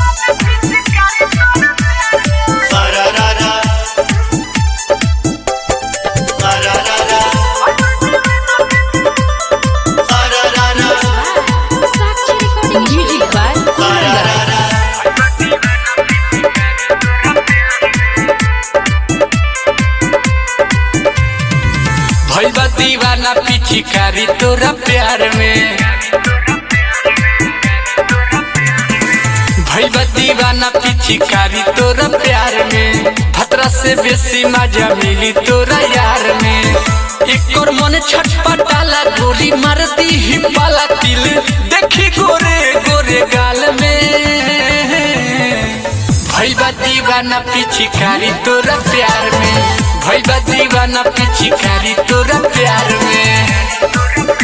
Ararara. Ararara. Ararara. Sakshi Recording Music by Kumar Ararara. भैया दीवाना पिछिकारी तोरा प्यार में भैया दीवाना पिछिकारी तोरा प्यार में खतरा से बेसी मजा मिली तोरा यार में एक और मन छटपटाला गोली मारती ही पाला तिल देखी गोरे गोरे गाल में भैया दीवाना पिछिकारी तोरा प्यार में भैया दीवाना पिछिकारी तोरा प्यार में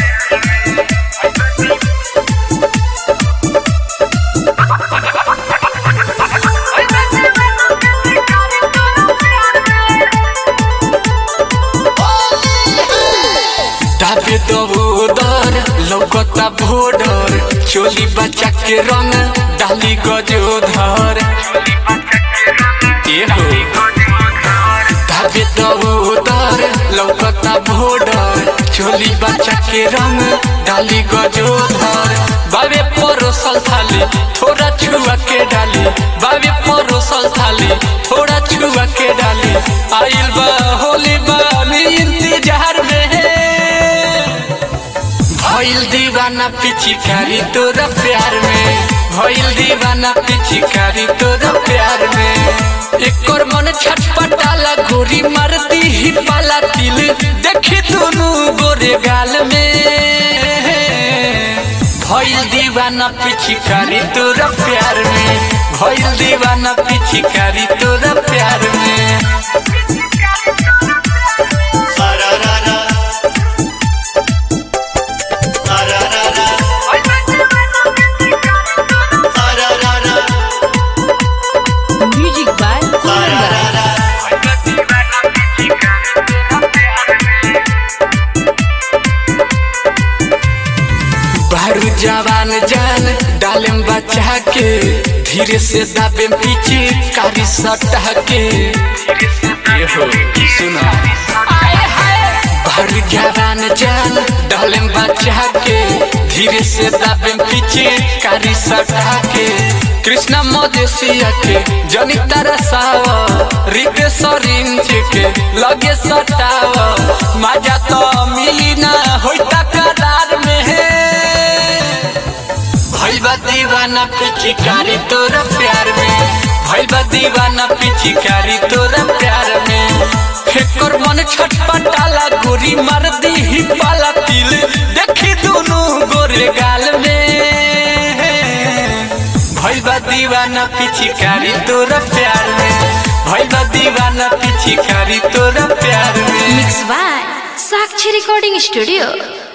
दाबे दबोदर लौकता भोडर चोली बच्चा के रंग डाली गजोधर ए हो दाबे दबोदर लौकता भोडर चोली बच्चा के रंग डाली गजोधर बाबे परोसल थाली थोड़ा छुआ के डाली बाबे परोसल थाली थोड़ा छुआ के डाली आइल बा होली बा इंतजार में है भइल दीवाना पिछिकारी तोरा प्यार में भइल दीवाना पिछिकारी तोरा प्यार में एक और मन छटपटाला गोरी मारती ही पाला तिल देखी दोनों गोरे गाल में भइल दीवाना पिछिकारी तोरा प्यार में भइल दीवाना पिछिकारी तोरा प्यार में Ararara. Ararara. Ararara. Music by Kumar Ararara. बारू जवान जान डालम बचा के धीरे से दाबे पीछे कारी सटा के ये हो सुना बारू जवान जान डालम बचा के धीरे से दाबे पीछे कारी सटा के कृष्णा मदेशिया के जनी तरसावा रिते सरिंच के लगे सटावा मजा तो मिली ना होइता करार में है भैया दीवाना पिछिकारी तोरा प्यार में भैया दीवाना पिछिकारी तोरा प्यार में एकर मन छटपटाला गोरी मार दी ही पाला तिल देखी दोनों गोरे गाल में भैया दीवाना पिछिकारी तोरा प्यार में भैया दीवाना पिछिकारी तोरा प्यार में Mix by Sakshi Recording Studio